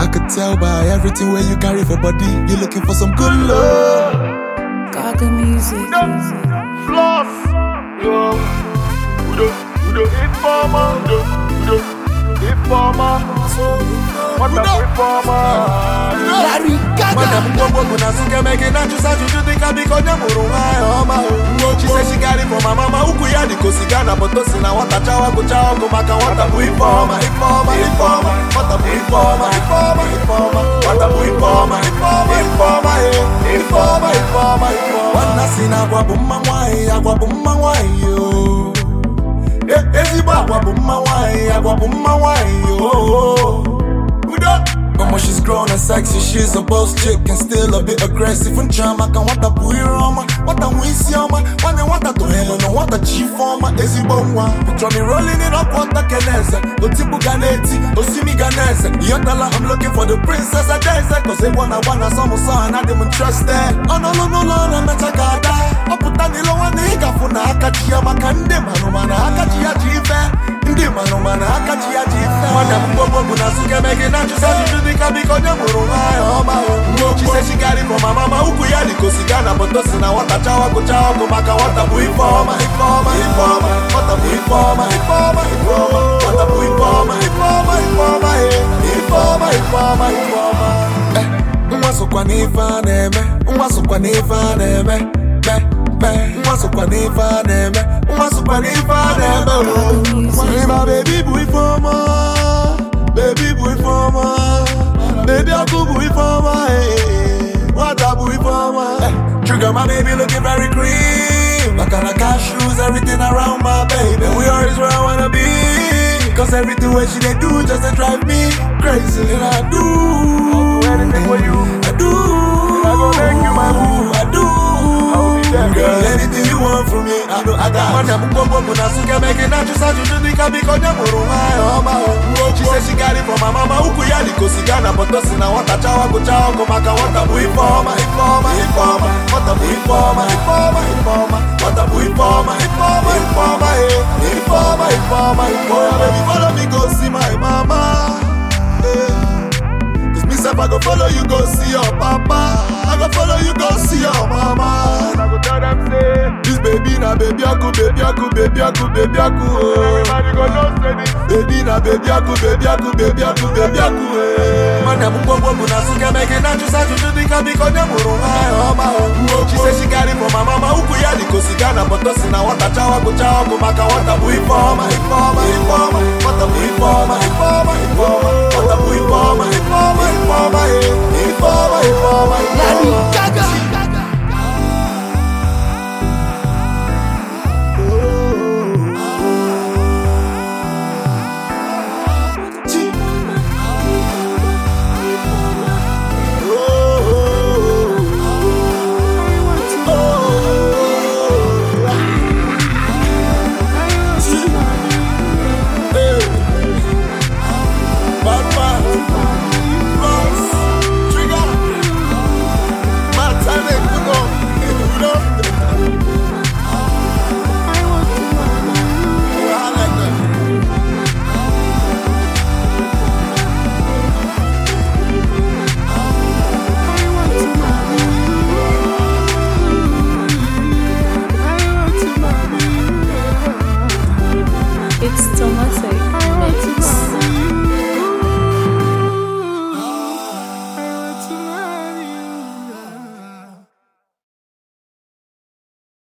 I could tell by everything where you carry for body. You looking for some good love. Gaga music. Floss. Yo. Udo. Udo. Informer. Udo. Udo. Informer. What a informer. Larry Gaga. mgbogbo bụ na suke mege na ajụsa ajụjụ dịka biko onye mụrụ nwaanyị ọma o. She say she got it from my mama ukwu ya dịka osiga na boto si na nwata chawa gụcha ọgụ maka nwata bụ ife ọma ife ọma ife ọma nwata bụ ife ọma ife ọma ife ọma nwata bụ ife ọma ife ọma ife ọma eh. ife ọma ife ọma ife ọma nwanna si na agwa bụ mma nwaanyị agwa bụ mma nwaanyị o E- ezigbo agwa bụ mma nwaanyị agwa bụ mma nwaanyị o udo Mama, she's grown and sexy, she's a boss chick and still a bit aggressive and charm. I can want a puiroma, what a wisioma, one and what a to hell, no what a chief former, easy bomba. Picture me rolling it up, what a canesa, Otibu Ganeti, Osimi Ganesa. Yotala, I'm looking for the princess, I dance, cause they wanna wanna some son, I didn't trust that. Oh no, no, no, no, no, I'm a gada. Oputani lo one nigga for na akachi makande manumana akachi ya jive. Ndị manụ mana aka ji ya ji ife Nwanne m mgbogbo bụ na suke mege na ajụsa ajụjụ dịka biko onye mụrụ nwaanyị ọma o She say she got it from my mama ukwu ya dịka osiga na boto si na nwata chawa gụcha ọgụ maka nwata bụ ife ọma ife ọma ife ọma nwata bụ ife ọma ife ọma ife ọma nwata bụ ife ọma ife ọma ife ọma eh. ife ọma ife ọma ife ọma Eh, nwa sokwa n'ife a na-eme nwa sokwa n'ife a na-eme me me nwa sokwa n'ife a na-eme nwa sokwa n'ife a na-eme o Ịma bebi bụ ife ọma bebi bụ ife ọma bebi ọkụ bụ ife ọma eh. nwata bụ ife ọma Eh, Trigger my baby looking very clean Maka na cashews everything around my baby We always where I wanna be Cause everything where she they do just to drive me crazy And I do anything for you. I do I go make you my boo. I do I will be there, Girl, girl. anything you want from me I know I got Nwanne m mgbogbo bụ na suke mege na ajụsa ajụjụ dịka biko onye mụrụ nwaanyị ọma o She say she got it from my mama ukwu ya dịka osiga na boto si na nwata chawa gụcha ọgụ maka nwata bụ ife ọma ife ọma ife ọma nwata bụ ife ọma ife ọma ife ọma nwata bụ ife ọma ife ọma ife ọma eh. ife ọma ife ọma ife ọma baby follow me go see my mama eh. Cause me sef I go follow you go see your papa I go follow you go see your mama And I go tell them say, This baby na baby aku, baby aku, baby aku, baby aku, oh. everybody go know say this. Baby na baby aku, baby aku, baby aku, baby aku, eh. Nwanne m mgbogbo bụ na suke mege na ajụsa ajụjụ dịka biko onye mụrụ nwaanyị ọma o She say she got it from my mama ukwu ya dịka osiga na boto si na nwata chawa gụcha ọgụ maka nwata bụ ife ọma ife ọma ife ọma nwata bụ ife ọma ife ọma ife ọma nwata bụ ife